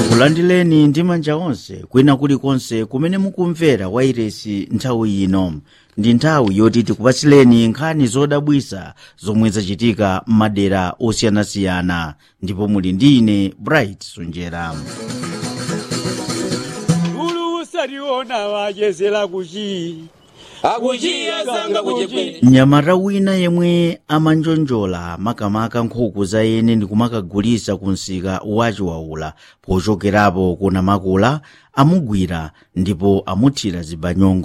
kulandileni ndi manja onse kwina kulikonse kumene mukumvera wairesi nthawi ino ndi nthawi yoti tikupatsileni nkhani zodabwisa zomwe zachitika m'madera osiyanasiyana ndipo muli ndi ine bright sunjera ulu usaliona wachezera kuchi akuchiyazanga kuchepwere mnyamata wina yemwe amanjonjola makamaka nkhuku za ene ndi kumakagulisa ku msika wachiwaula pochokerapo kuna makula amugwira ndipo amuthira zibanyongo